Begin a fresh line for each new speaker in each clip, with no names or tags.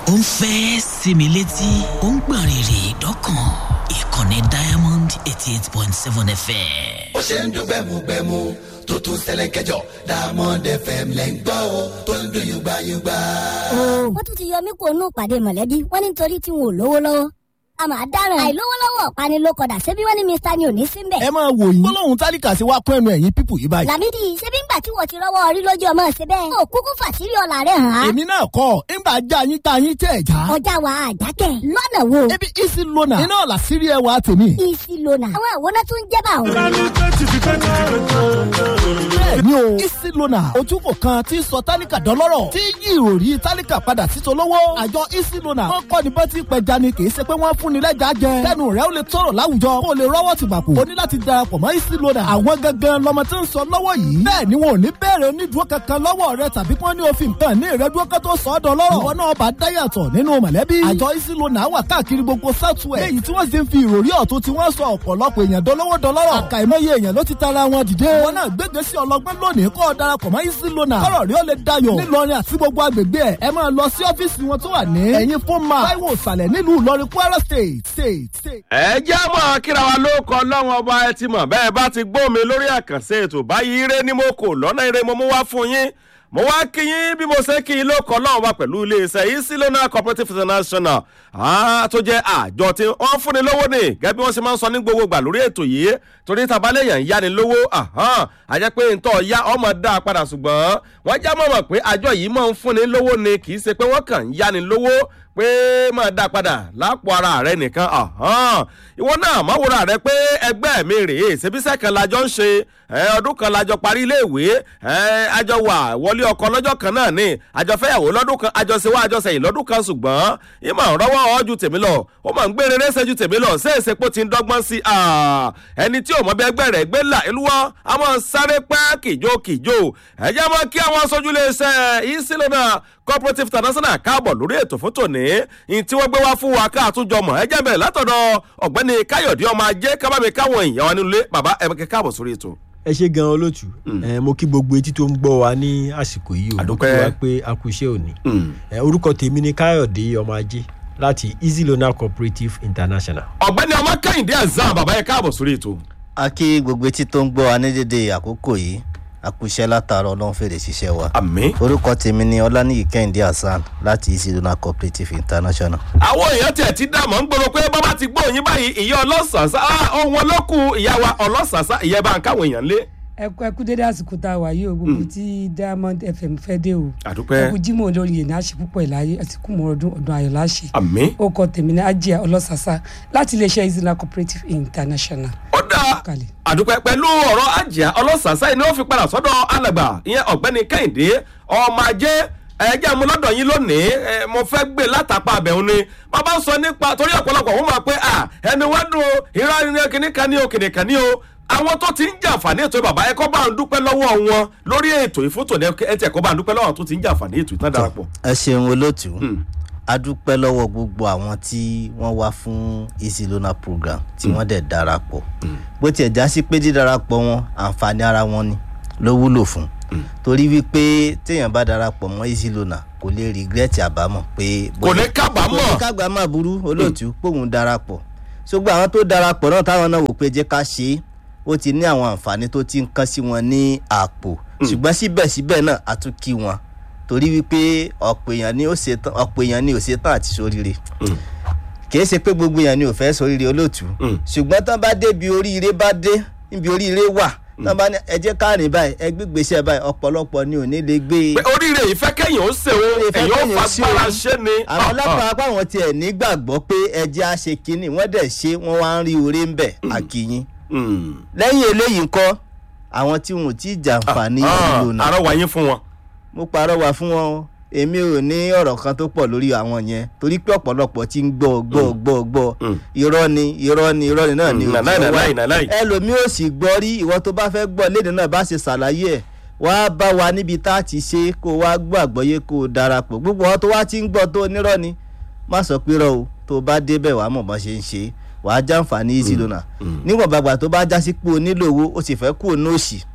ó ń fẹ́ sinmi létí ó ń gbọ̀n rìrì dọ́kàn ìkànnì diamond eighty eight point seven fm.
ó ṣe ń dún gbẹmugbẹmu tó tún ṣẹlẹ̀ kẹjọ diamond fm lẹ́ ń gbọ́ o tó ń dún yùgbàyùgbà.
wọ́n tún ti yọ mí kó nù pàdé mọ̀lẹ́bí wọ́n ní nítorí tí wọn ò lówó lọ́wọ́ a máa dáràn àìlówólọ́wọ́ ọ̀pani ló kọ̀dà ṣebí wọ́n ní mr ni ò ní sí mbẹ̀.
ẹ máa wò yín gbólóhùn tálíkà sí wa kún ẹnu ẹ̀yìn pípù yìí báyìí.
làmídì ṣebí ńgbà tí wọ́n ti rọ́wọ́ orí lójú ọmọ ṣe bẹ́ẹ̀. ó kúkú fàṣírí ọ̀la rẹ̀ hàn án.
èmi náà kọ́ ńgbà já yín tá yín tẹ̀ já.
ọjà wa àjákẹ́ lọ́nà wo.
ebi isi lona iná ọ̀la sírí ẹwà tèmi.
isi lona àwọn àwòrán tún jẹ́ bá òun.
bẹ́ẹ̀ni o isi lona ojúkò kan tí sọ tálíkà dọ́lọ́rọ̀ tí yí ìròrí tálíkà padà sí tolówó. àjọ isi lona wọn kọ́ ni bọ́tí pẹja ni kì í ṣe pé wọ́n fún ni lẹ́jà jẹ. kẹ́nu rẹ̀ ó lè tọrọ láwùjọ kó o lè rọ́wọ́ ti bàkú. o ní láti darapọ̀ mọ́ isi lona. àwọn gangan lọmọ tí ń sọ lọ́wọ́ yìí. bẹ́ẹ̀ ni wọn ò ní bẹ̀rẹ̀ onídùúró kankan lọ́wọ́ rẹ tàbí kí wọ́n ní òfin kan ní ìrẹ́dúró kan tó sọ ọ́ dọ́lọ́rọ̀. ìwọ náà bá dáyàtọ̀ nínú mọ̀lẹ́bí. àjọ isi lona wà káàkiri gbogbo southwest. léyìí tí wọ́n sì ń fi ìròrí ọ̀tún tí wọ́n sọ ọ̀pọ̀lọpọ̀ èèyàn dọ́lọ́wọ́ dọ́lọ́rọ̀. àkàìmọye èèyàn ló ti tara wọn dìde. wọn náà gbégbé sí ọlọgbọ́n lónìí kó o darapọ̀ mọ́ isi lona. kọ́rọ̀ rí ó lè dayọ̀. nílọrin àti gbogbo agbègbè ẹ̀ ẹ máa lọ sí ọ́fíìsì wọn tó wà ní. ẹ̀yin fún ma táíwò ìsàlẹ̀ nílùú ìlọrin kwara state state state.
ẹ jẹ́ mọ̀ kíra wa ló kọ lọ́wọ́n ọba ẹ ti mọ̀ bẹ́ẹ̀ bá ti gbọ́ mi lórí àkànṣe ètò báyìí ire ni mo kò lọ́nà ire mo mú wá fún yín mo wá kí yín bí mo ṣe kí yín ló kọ lọ́wọ́n ọba pẹ̀lú iléeṣẹ́ yìí sílónà cooperative international tó jẹ́ àjọ tí wọ́n fúnni lówó ni gẹ́gẹ́ bí wọ́n ṣe máa ń sọ ní gbogbo gbà lórí ètò yìí torí tabalẹ̀yàn ń yáni lówó àjẹ́ pé ntọ́ ya ọmọ dá a padà ṣùgbọ́n wọ́n já mọ̀mọ̀ pé àjọ yìí máa ń fúnni lówó ni kì í ṣe pé wọ́n kàn ń yáni lówó pé máa dá padà lápò ara rẹ nìkan ìwọ náà má wúra rẹ pé ẹgbẹ́ mi rèé ṣebíṣẹ́ kan lájọ ń ṣe ọdún kan lájọ parí iléèwé àjọ wà wọlé ọkọ lọ́jọ́ kan náà ni àjọ fẹ́yàwó lọ́dún kan àjọ ṣe wá àjọ sẹ́yìn lọ́dún kan ṣùgbọ́n ìmọ̀ rọ́wọ́ ọ ju tèmi lọ ó máa ń gbé rere ṣe ju tèmi lọ ṣé èsè pò ti ń dọ́gbọ́n sí ẹni tí ò mọ bí ẹgbẹ́ rẹ̀ gbé là ìlúwọ́ a máa sáré pẹ́ kìjó kìjó ẹ̀jẹ̀ máa kí àwọn aṣojú lè ṣe ìsìlónà cooperative international káàbọ̀ lórí ètò fún tòní ní tí wọ́n gbé wá fún wa ká àtúnjọ mọ̀ ẹ̀jẹ̀ bẹ̀rẹ̀ látọ̀dọ̀ ọ̀gbẹ́ni káyọ̀dé ọmọ ajé kábàámi káwọn èèyàn wa nílé bàbá ẹ̀mẹ́kẹ́ káàbọ̀ sórí ètò
ẹ ṣe gan olóòtú ẹ mo kí gbogbo etí tó ń gbọ́ wa ní àsìkò yìí o mo kí wa pé a kú iṣẹ́ òní ẹ orúkọ tèmi ni káyọ̀dé ọmọ ajé láti easy loan cooperative international.
ọ̀gbẹ́ni ọmọ kẹ́hìndé azam bàbá yẹn káàbọ̀ sórí ètò.
a kí gbogbo etí tó ń gbọ́ wa ní dédé àkókò yìí a kú iṣẹ́ látàárọ̀ ọlọ́run fèrè ṣiṣẹ́ wa.
àmì.
orúkọ tèmi ni ọlánìyí kẹ́hìndé hasan láti easy loan cooperative international.
àwọn èèyàn tiẹ̀ ti dààmú ń gbòòrò pé bàbá ti gbọ́ òyìn báyìí ìyá ọlọ́sàsá ohun ọlọ́kù ìyá wa ọlọ́sàsá ìyá bá ń káwọn èèyàn lé
ẹkú ẹkú dédé àsìkò tá a wà yìí o gbogbo tí diamond fm fẹ́ dé o
àdúpẹ́
ẹkú jimoh olórí yìí náà ṣe púpọ̀ ìláyé àsìkò mọ́ ọdún ọdún ayọ̀ láṣẹ
àmì.
ó kọ tèmi ní ajé ọlọ́sàsá láti iléeṣẹ́ izina cooperative international.
ó dáa àdúpẹ́ pẹ̀lú ọ̀rọ̀ àjíà ọlọ́sàsá yìí ni wọ́n fi padà sọ́dọ̀ alàgbà ìyẹn ọ̀gbẹ́ni kẹ́hìndé ọmọ ajé ẹjẹ mu lọdọ yín lónìí mo fẹ gbé látàpá abẹ̀hún ni bàbá sọ nípa torí ọ̀pọ̀lọpọ̀ wọ́n máa pé ẹni wá dùn ìrọ̀ kìnìkan ní o kìnìkan ní o àwọn tó ti ń jàǹfààní ètò bàbá ẹ kọ́ bá ń dúpẹ́ lọ́wọ́ wọn lórí ètò ìfótò ní ẹ tiẹ̀ kọ́ bá ń dúpẹ́ lọ́wọ́ tó ti ń jàǹfààní ètò ìtàn darapọ̀.
ẹ ṣeun olóòtú a dúpẹ́ lọ́wọ́ gbogbo àwọn tí wọ́n wá fún easy loan program tí wọ́n dẹ̀ darapọ̀ bó tiẹ̀ já sí pé dídarapọ̀ wọn àǹfààní ara wọn ni ló wúlò fún torí wípé téèyàn bá darapọ̀ mọ́ easy loan kò lè regret àbámọ̀ pé.
kò ní kábàámọ̀
kò ní kábàámọ̀ burú olóòtú póun darapọ̀ ṣùgbọ́n àwọn tó darapọ̀ náà táwọn náà wò pé jẹ́ ká ṣe é ó ti ní àwọn àǹfààní tó ti ń kán sí wọn ní àpò ṣùgbọ́n síbẹ̀síbẹ̀ náà a tún kí wọn torí wípé ọ̀pọ̀ èèyàn ni ó ṣetán ọ̀pọ̀ èèyàn ni ò ṣetán àti sóríire kì í ṣe pé gbogbo èèyàn ni ò fẹ́ sóríire olóòtú ṣùgbọ́n tán bá dé bí oríire bá dé níbi oríire wà tán bá ní ẹjẹ́ káàrin báyìí ẹgbẹ́ gbèsè báyìí ọ̀pọ̀lọpọ̀ ni ò ní lè gbé.
pé oríire ìfẹ́ kẹ́yìn ó ṣe o ẹ̀yìn ó fagbára ṣe ni.
àwọn ọlọ́pàá apá wọn tiẹ̀ nígbàgbọ́ pé ẹjẹ́ á ṣe kínní wọ́n dẹ̀ ṣe wọ́n wá ń rí oore ń bẹ̀ àkìyìn lẹ́yìn eléyìí ńkọ́ àwọn tí wọn ò tí ì jàǹfààní ìlú náà.
àrọwà yín fún wọn.
mo parọ́wà fún wọn èmi ò ní ọ̀rọ̀ kan tó pọ̀ lórí àwọn yẹn torí pé ọ̀pọ̀lọpọ̀ ti ń gbọ́ gbọ́ gbọ́ gbọ́ irọ́ ni irọ́ ni irọ́ ni náà ni
òjò
ẹlòmíì ò sì gbọ́ rí ìwọ tó bá fẹ́ gbọ́ léde náà bá ṣe ṣàlàyé ẹ̀ wá bá wa níbi tá a ti ṣe kó wá gbọ́ àgbọ́yé kó o darapọ̀ gbogbo wọn tó wá ti ń gbọ́ tó nírọ́ ni má sọ pé rọ o tó bá débẹ̀ wàá mọ̀ bọ́n ṣe ń ṣe wàá jàǹfààní easy lona níwọ̀n bàgbà tó bá já sí pé o nílò owó o sì fẹ́ kú òun òsì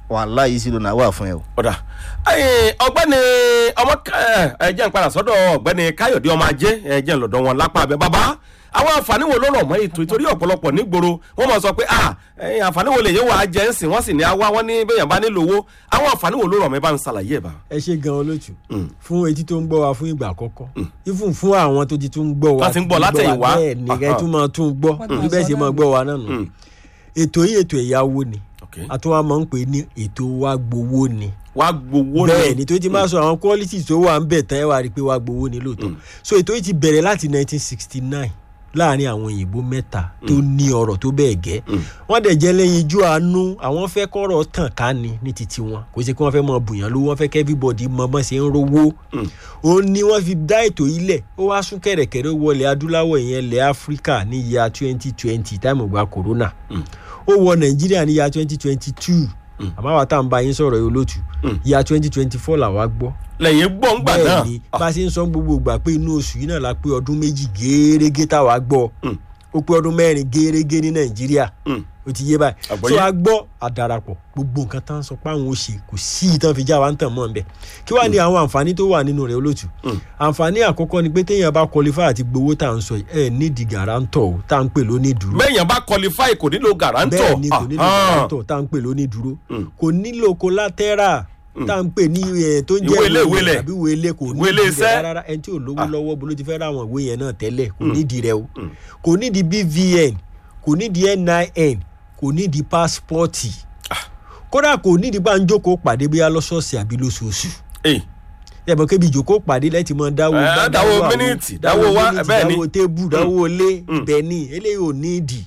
wàhálà yìí sí lónà wà fún ẹ o.
ọ̀dà ẹ̀yìn ọ̀gbẹ́ni ọmọ ká- ẹ jẹ́ n padà sọ́dọ̀ ọ̀gbẹ́ni káyọ̀dé ọmọ ajé ẹ jẹ́ n lọ́dọ̀ wọn lápá abẹ bàbá àwọn àǹfààní wo ló rọ̀ mọ́ ètò ìtorí ọ̀pọ̀lọpọ̀ nígboro wọ́n mọ̀ sọ pé ah ẹ̀yìn àǹfààní wo lè yẹ wà á jẹ́ ń sìn wọ́n sì ní àwa wọ́n ní bẹ́yàn bá nílò owó àwọn àǹfààní wo ló rọ̀ mọ́ ẹ bá ń ṣàlàyé ẹ̀ bá.
ẹ ṣe gan olóòtú fún etí tó ń gbọ́ wa fún ìgbà àkọ́kọ́ ifun fún àwọn tó ti tún ń gbọ́ wa
Wọ́n ti ń gbọ́ látẹ̀yìnwá.
bẹ́ẹ̀ ni ẹ tún máa tún gbọ́
Wọ́n
bí bẹ́ẹ̀ ṣe máa gbọ́ wa náà nù
Mm.
ètò yìí ètò ẹ̀yáwó ni
Okay.
àtúwà máa ń pè ní ètò wa gbowó ni
wàá gbowó ni.
bẹ́ẹ̀ ni tó ti máa sọ àwọn qualities tó wà ń bẹ̀ tán ẹ wá rí i pé wa gbowó ni lóòótọ́ so ètò yìí ti bẹ̀rẹ̀ láti 1969 láàrin àwọn òyìnbó mẹ́ta tó ní ọ̀rọ̀ tó bẹ́ẹ̀ gẹ́ wọ́n dẹ̀ jẹ́ lẹ́yìn ijó àánú àwọn fẹ́ kọ́rọ̀ tàn ká ni ní titi wọn kò sí pé wọ́n fẹ́ mọ bùyàn lówó wọ́n fẹ́ kẹ́ everybody mọ bọ́n ṣe ń rówó ó ní wọ́n fi dá ètò yìí lẹ̀ ó wá sún kẹ̀rẹ̀kẹ̀rẹ̀ wọlé adúláwọ̀ ìyẹn ilẹ̀ áfíríkà ní ìyá 2020 táìmù gba corona ó wọ nàìjíríà ní ìyá 2022 àmọ́ àwa tá à ń bá yín sọ̀rọ̀ yìí olóòtú ìyá 2024 làwa gbọ́
lẹ́yìn gbọ́ ń gbà náà.
bẹ́ẹ̀ ni bá a ṣe ń sọ gbogbo ìgbà pé inú oṣù yìí náà la pé ọdún méjì géérégé táwa gbọ́ ó pé ọdún mẹ́rin géérégé ní nàìjíríà
Mm.
ó ti yé báyìí
Àgbọ́yé.
so a gbọ́ àdàràpọ̀ gbogbo nǹkan tá à ń sọ pé àwọn ò ṣe kò sí ìtàn fi já wa ń tàn mọ́ nbẹ kí wàá ní àwọn àǹfààní tó wà nínú rẹ̀ olóòtú àǹfààní àkọ́kọ́ ni pé téèyàn bá qualify àti gbowó tá à ń sọ yìí ẹ nídìí gàrántọ̀ o tá à ń pè lónídùúró
bẹ́ẹ̀yàn bá qualify kò nílò guarantor.
bẹ́ẹ̀ ni kò nílò
Ah,
gàrántọ̀ tá à ń pè lónídùúró kò nílò collateral tá à ń pè ní ẹ tó ń jẹ́
Ìwé ilé, ìwé ilẹ̀.
àbí ìwé ilé kò
Ìwé ilé
nídìí
iṣẹ́.
rẹ̀ rárá ẹni tí ò lówó lọ́wọ́ bó ló ti fẹ́ ra àwọn ìwé yẹn náà tẹ́lẹ̀ kò nídìí rẹ̀ o kò nídìí bvn kò nídìí nin kò nídìí pásítọ̀tì kódà kò nídìí bá ń jókòó pàdé bóyá lọ́sọ̀ọ̀sẹ̀ àbí lóṣooṣù
eh,
ẹ̀bùn kébi ìjókòó pàdé lẹ́tì mọ́ dáwó
Eh,
gbá,
dáwó
àwo,
mínítì, dáwó wá,
mínítì,
bẹ́ẹ̀ ni.
dáwó tébù dáwó lé ibẹ̀ ni eléyìí ò ní ìdì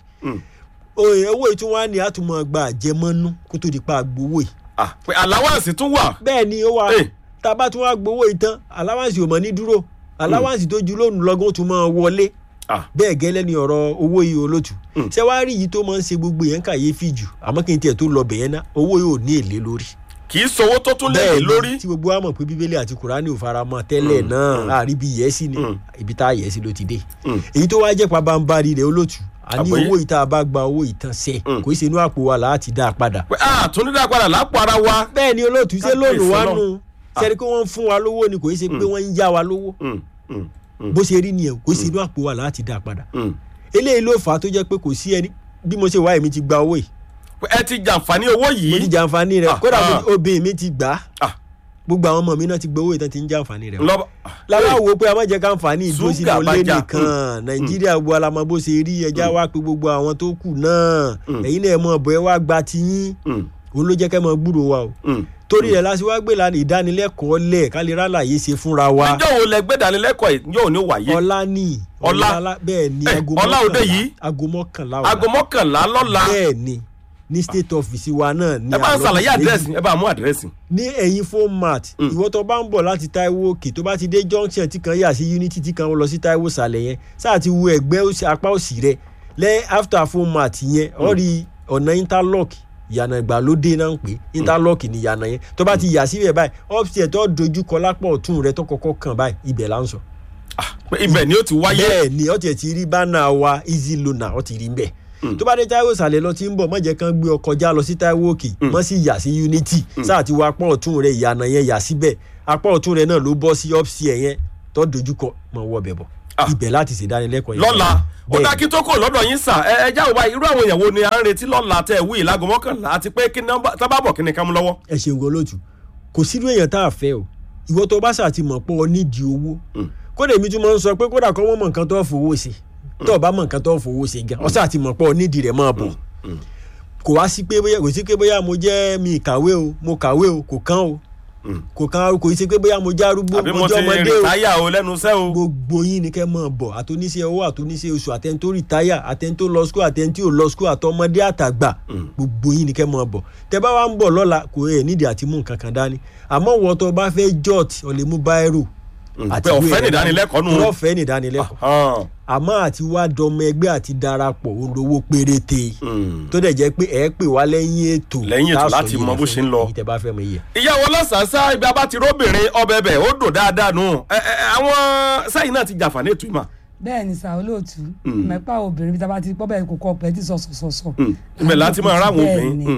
oye owó ìtúwá ni a tún máa gba àjẹmọ́nú kó tó di pa gbowó yìí
ah, pé allowance tún wà.
bẹ́ẹ̀ ni ó wà
Eh.
tá a bá tún wá gbowó yìí tán aláwáǹsì ò mọ̀ ní dúró aláwáǹsì tó ju lónìí lọ́gán ó tún máa wọlé
Ah.
bẹ́ẹ̀ gẹ́lẹ́ ni ọ̀rọ̀ owó yìí olótù ṣé wàá rí yìí tó máa ń ṣe gbogbo yẹn kàyéfì jù àmọ́ kí n tiẹ̀ tó lọ bẹ̀yẹn ná owó yìí ò ní èlé lórí
kì í sowó tó tún lé
ni,
lórí.
tí gbogbo wa mọ̀ pé bíbélì àti kùránì ò fara mọ́ tẹ́lẹ̀ náà àrí bí yẹ́sì ni ibi tá a yẹ́sì ló ti dé èyí tó wá jẹ́ pabambarì rẹ̀ olótù a ní
Àgbọ́yé.
owó yìí tá a bá gba owó ìtàn sẹ́ kò í ṣe inú àpò wa láti dá a padà
pé ah tún dídá padà lápò ara wa.
bẹ́ẹ̀ ni olóòtú ṣé
Kábíyèsí
lónìí wá
Ọlọ́run.
nù sẹ́ni pé wọ́n ń fún wa lówó ni kò í ṣe pé wọ́n ń yá wa lówó
Mm, mm, mm,
bó ṣe rí nìyẹn kò í ṣe inú àpò wa láti dá a padà
mm.
eléyìí ló fà á tó jẹ́ pé kò sí ẹni bí mo ṣe wá èmi ti gba owó yìí
pé ẹ ti jàǹfààní owó
mo ti
yìí.
jàǹfààní rẹ̀
Ah,
kódà mo
ah.
ti- obìnrin mi ti gbà á
Ah,
gbogbo àwọn ọmọ mi náà ti gbowó ìtàn ti ń jàǹfààní rẹ̀
lọ́ba.
lára wo pé a má jẹ́ káǹfààní ìdúró sínú
Ṣúgà
ilé
bá jà.
nìkan nàìjíríà gbogbo alamọ bó ṣe rí ẹja wá pé gbogbo àwọn tó kù náà ẹ̀yin náà ẹ mọ̀ bọ́ ẹ wá gba tiyín
Mm,
òun ló jẹ́ kẹ́ mọ gbúrò wa o
mm.
torí rẹ̀ láti wá gbé lánàá ìdánilẹ́kọ̀ọ́ lẹ̀ ká lè rálàyé ṣe fúnra wa
ìjọ wo lẹ gbé dánilẹ́kọ̀ọ́ yìí yóò ní wáyé.
ọlá ní
Ọlá.
ọlá bẹ́ẹ̀ ni
Eh,
aago
ọlá òde
mọ́kànlá-
yìí?
aago mọ́kànlá
aago
ọ̀la
mọ́kànlá lọ́la.
bẹ́ẹ̀ ni ní state office wa náà ní
ẹ bá ń
àlọ́
ṣàlàyé
méjì.
àdírẹ́sì ẹ bá mú àdírẹ́sì.
ní ẹ̀yìn format ìwọ tó bá ń bọ̀ láti taiwo òkè tó bá ti dé junction tí kan yà sí unity tí kan lọ sí taiwo sàlẹ̀ yẹn sáà ti wo ẹgbẹ́ òsì- apá òsì rẹ lẹ́yìn after format yẹn ọ rí ọ̀nà interlock ìyànà ìgbàlódé náà ń pè interlock ní ìyànà yẹn tó bá ti yà síbẹ̀ báyìí upstairs tó dojú kọ lápá ọ̀tún rẹ tó kọ́kọ́ kàn báyìí ibẹ̀ là ń sọ.
pé ibẹ̀ ni ó ti wáyé.
bẹ́ẹ̀ ni ọ tiẹ̀ ti rí bánà wa easy loaner ọ ti rí mbẹ̀ tó bá dé taiwo sàlẹ̀ lọ ti ń bọ̀ mọ̀jẹ̀ kan gbé ọ kọjá lọ sí taiwo òkè mọ̀ sí yà sí unity sáà ti wọ apá ọ̀tún rẹ ìyànà yẹn yà síbẹ̀ apá ọ̀tún rẹ náà ló bọ́ sí upstairs yẹn tó dojúkọ mọ̀ wọ bẹ̀ bọ̀
Ah.
ibẹ̀ láti ṣèdánilẹ́kọ̀ọ́ yẹn
lọ́la ó
Bẹ́ẹ̀
dá
ni.
kí tó kò lọ́dọ̀ yín sà ẹ ẹ jáwọ́ báyìí irú àwọn èèyàn wo ni à ń retí lọ́la tẹ wí ìlágò mọ́kànlá àti pé kí nọ́mbà tá bá bọ̀ kí ni ká mú lọ́wọ́.
ẹ ṣeun gan lójú kò sínú èèyàn tá a fẹ́ o ìwọ tó bá ṣàti mọ̀ pé ọ nídìí owó kódà èmi tún máa ń sọ pé kódà kọ́ wọ́n mọ̀ nǹkan tó fowó ṣe tó o bá mọ̀ nǹkan tó fowó ṣe gan ọ ṣàti mọ̀ pé ọ nídìí rẹ̀ máa bọ̀ kò wá sí pé bóyá kò sí pé bóyá mo jẹ́ mi kàwé o mo kàwé o kò kán o kò kán o kò sí pé bóyá mo jẹ́ arúgbó
àbí
mo
mo ti
jẹ́ ọmọdé o
rìtáyà o lẹ́nu iṣẹ́ o.
gbogbo yín ni kẹ́ mọ̀ bọ̀ àtúnṣe owó àtúnṣe oṣù àtẹni tó rìtáyà àtẹni tó lọ skul àtẹni tí ò lọ skul àtọmọdé àtàgbà gbogbo yín ni kẹ́ mọ̀ bọ̀ tẹ bá wa ń bọ̀ lọ́la kò ẹ̀ nídìí àti mú nǹkan kan dání àmọ́ wọ́n tó bá fẹ́ jọ́ọ̀tì ọ̀ lè mú báírò
pé ọ̀fẹ́ nìdánilẹ́kọ̀ọ́ nù.
ọ̀fẹ́ nìdánilẹ́kọ̀ọ́
Hàn.
àmọ́ àti wá dọmọ ẹgbẹ́ àti darapọ̀ olówó péréte
Mm.
tó dẹ̀ jẹ́ pé ẹ̀ pè wá lẹ́yìn ètò
Lẹ́yìn ètò
tá a sọ
láti
yìí
mọ
rẹ̀
bó
fún
ṣe ń lọ.
yín tẹ bá fẹ́ mọ iye.
ìyàwó lọ́sàásá ibi abá ti róbìnrin ọbẹ̀ bẹ̀ ó dùn dáadáa nù ẹ ẹ àwọn sẹ́yìn náà ti jàǹfààní ètò ìmọ̀.
bẹ́ẹ̀ ni sà olóòtú mẹ́pà obìnrin bí tá a bá ti pọ́ bẹ́ẹ̀ kò kọ́ ọ̀pẹ́ tí sọ̀sọ̀sọ̀sọ̀.
ibẹ̀ láti máa ráwọn
Bẹ́ẹ̀
obìnrin.
ni.
Mm.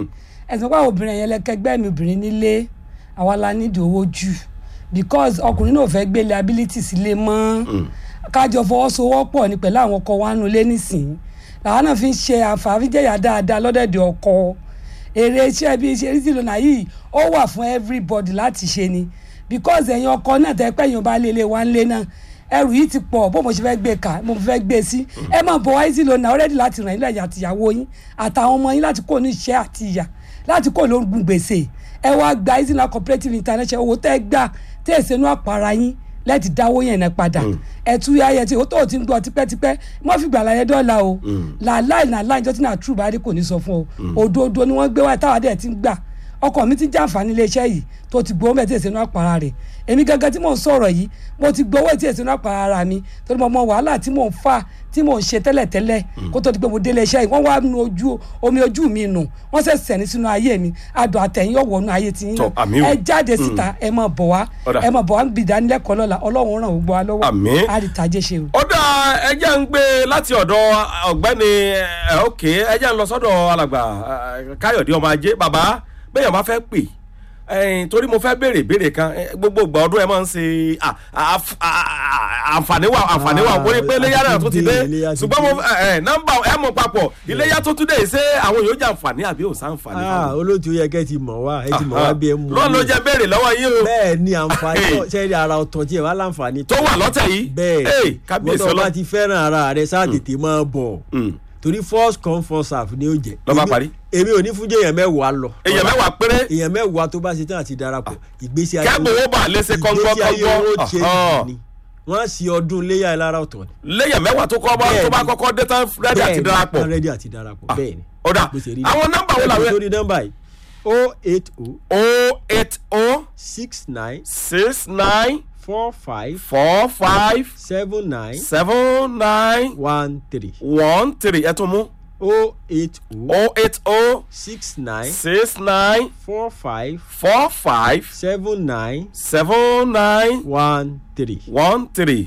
ẹ̀sìn pé àwọn obìnrin yẹn lẹ́kẹgbẹ́ mi obìnrin nílé àwa la nídìí owó jù because ọkùnrin náà fẹ́ gbé liability sílé mọ́ kájọ fọwọ́sowọ́pọ̀ ní pẹ̀lú àwọn ọkọ wa nù lé nísìnyí làwọn náà fi ń ṣe àǹfààní jẹ̀yà dáadáa lọ́dẹ̀dẹ̀ ọkọ èrè iṣẹ́ bí iṣẹ́ rí lọ́nà yìí ó wà fún everybody láti ṣe ni because ẹ̀yin ọkọ náà tẹ́ pẹ́ yín bá lé lé wá ń lé náà ẹrù yìí ti pọ̀ bó mo ṣe fẹ́ gbé ká mo fẹ́ gbé sí ẹ máa bọ̀ wáyé sí lọ́nà ọ̀rẹ́dì láti ràn yín lẹ́yìn àtìyàwó yín àtàwọn ọmọ yín láti kó ní iṣẹ́ àti ìyà láti kó lóògùn gbèsè ẹ wá gba easy cooperative international owó tẹ́ gbà tẹ́ ẹ̀ sẹ́nu àpárá yín lẹ́ẹ̀tì dáwó yẹn náà padà ẹ̀tú ayẹ tí o tó o ti ń gbọ́ tipẹ́tipẹ́ wọ́n fi gbàlà yẹn dọ́là o làláì làláì ìjọ tí náà true bá dé kò ní sọ fún o òdodo ni wọ́n gbé wá táwa dẹ̀ ti ń gbà ọkọ mi ti jàǹfààní iléeṣẹ́ yìí tó ti gbowó mẹ́tí èsì inú àpárá rẹ̀ èmi gangan tí mò ń sọ̀rọ̀ yìí mo ti gbowó ètí èsì inú àpárá ara mi torí mo mọ wàhálà tí mò ń fà tí mò ń ṣe tẹ́lẹ̀tẹ́lẹ̀ kó tó di pé mo dé iléeṣẹ́ yìí wọ́n wá nu ojú omi ojú mi nù wọ́n sẹ̀ sẹ̀ni sínú ayé mi adùn àtẹ̀yìn yóò wọnú ayé ti yín
Tọ́, àmì o.
ẹ jáde síta ẹ máa bọ̀ wá
Ọ̀dà.
ẹ máa bọ̀ wá ń bì dánilẹ́kọ̀ọ́ lọ́la ọlọ́run ràn gbogbo wa lọ́wọ́
Àmì.
àrìtàjẹ́ ṣe o.
ó dá ẹjẹ́ ń gbé láti ọ̀dọ̀ ọ̀gbẹ́ni ẹ̀, òkè ẹjẹ́ ń lọ sọ́dọ̀ alàgbà ẹ̀, káyọ̀dé ọmọ ajé bàbá bẹ́ẹ̀ bá fẹ́ pè ẹ̀yìn torí mo fẹ́ béèrè béèrè kan ẹ̀, gbogbo ìgbà ọdún ẹ máa ń ṣe à- àf- à- à- àǹfààní wà àǹfààní wà wọ́n ní pé iléyà náà tó ti dé
Iléyá ti
ṣùgbọ́n mo
dé.
ẹ̀, ẹ̀, nọ́mbà ẹ̀ mọ̀ papọ̀ iléyà tó tún dé yìí ṣé àwọn yóò jẹ àǹfààní àbí ò sáǹfààní.
ah olóòtú yẹ kẹ́ ti mọ̀ wá ẹ ti mọ̀ wá bí ẹ mú
lọ́ọ̀ ló jẹ́ béèrè lọ́wọ́ yín o
bẹ́ẹ̀ ni àǹfààní
Hey.
náà ṣe é ara ọ̀tọ̀ tí ẹ wá láǹfààní
tó wà lọ́tẹ̀ yìí
bẹ́ẹ̀
Hey, kábíyèsí
wọ́n tó
ọlọ́
bá ti fẹ́ràn ara rẹ sáà tètè máa bọ̀
Mm.
torí first come first serve ni ó jẹ
Ló bá
Èmi-
parí.
èmi ò ní fún jẹ́ èèyàn mẹ́wàá lọ
èèyàn mẹ́wàá péré
èèyàn mẹ́wàá tó bá ṣe tán àti darapọ̀ ìgbésí ayé
kẹ́gbọ̀n owó bà léṣe kọ́ńkọ́
ìgbésí ayé owó ṣe
kọ́ńkọ́
ni wọ́n á sí ọdún léyà lára ọ̀tọ̀ ni
léyàn mẹ́wàá tó kọ́ bá tó bá
Bẹ́ẹ̀ni.
kọ́kọ́ dé tán rẹ́dí àti
Bẹ́ẹ̀ni,
darapọ̀
wọ́n rẹ́dí àti darapọ̀ bẹ́ẹ̀ ni
ọ̀dà
bó ṣe rí
àwọn nọ́mbà wo làwọn
sórí nọ́mbà yìí o eight o
o eight o
six nine
six nine
four five
four five
seven nine
seven nine
one three
one three ẹ tún mú
o eight o
o eight o
six nine
six nine
four five
four five
seven nine
seven nine
one three.
one three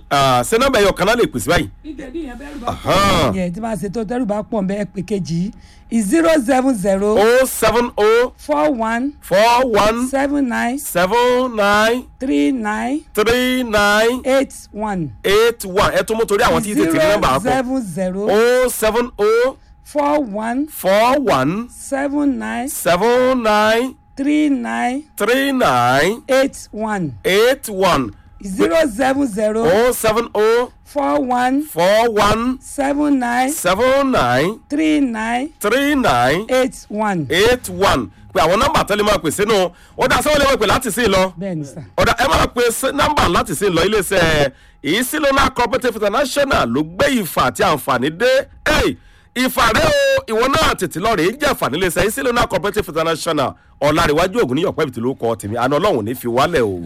ṣé nọ́mbà ẹ̀yọ̀ kan náà lè pèsè báyìí.
nítorí yẹn bẹ́ẹ̀ bá
Ahan.
pọ̀ yẹn tí máa ṣe tó tẹ́rù bá pọ̀ bẹ́ẹ̀ pé kejì zero seven zero
o seven o
four one
four one
seven nine
seven nine
three nine
three nine
eight one
eight one ẹ tún mú torí àwọn tí tètè ní nọ́mbà
zero
àpò
seven zero
o seven o
four one
four one
seven nine
seven nine
three nine
three nine
eight one
eight one
zero seven zero
o seven o
four one
four one
seven nine
seven nine
three nine
three nine
eight one
eight one pé àwọn nọ́mbà tẹ́lẹ̀ máa pè sínú ó dá sọ́wọ́n lè wọ́n pè láti sí i lọ.
bẹ́ẹ̀ ni sà.
ọ̀dà ẹ máa pe sí- nọ́mbà láti sí lọ iléeṣẹ́ ìsílónà cooperative international ló gbé ìfà àti àǹfààní dé Hey, ìfà rẹ o ìwọ náà tètè lọ rèé jẹ́ àǹfààní iléeṣẹ́ ìsílónà cooperative international ọ̀làríwájú ògùn níyọ̀pẹ́ ìbìtì ló kọ́ tèmi àná ọlọ́run ò ní fi wálẹ̀ o.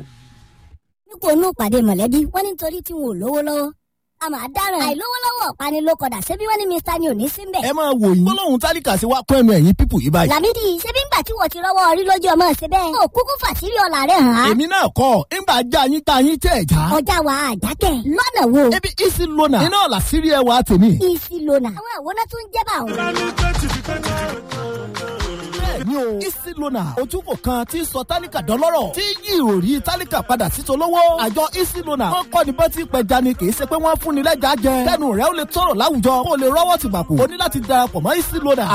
nípò inú pàdé mọ̀lẹ́bí wọ́n ní nítorí tí wọn ò lówó lọ́wọ́ a máa dáràn àìlówó lọ́wọ́ ọ̀pani ló kọ̀dà ṣebí wọ́n ní mr ni ò ní sí mbẹ̀.
ẹ máa wò yín gbólóhùn tálíkà sí wa kún ẹnu ẹ̀yìn pípù yìí báyìí.
làmídì ṣebí ńgbà tí wọ́n ti rọ́wọ́ orí lójú ọmọ ṣe bẹ́ẹ̀. ó kúkú fàṣírí ọ̀la rẹ̀ hàn án.
èmi náà kọ́ ńgbà já yín tá yín tẹ̀ já.
ọjà wa àjákẹ́ lọ́nà wo.
ebi isi lona iná ọ̀la sírí ẹwà tèmi.
isi lona. àwọn àwòrán tó ń jẹ́ bá òun.
bẹ́ẹ̀ni o isi lona ojúkò kan tí ń sọ tálíkà dọ́lọ́rọ̀ tí yí ìròrí tálíkà padà sí tolówó. àjọ isi lona wọn kọ́ ni bọ́tí pẹja ni kì í ṣe pé wọ́n fún ni lẹ́jà jẹ. kẹ́nu rẹ̀ ó lè tọrọ láwùjọ kó o lè rọ́wọ́ tìgbàpò. o ní láti darapọ̀ mọ́ isi lona.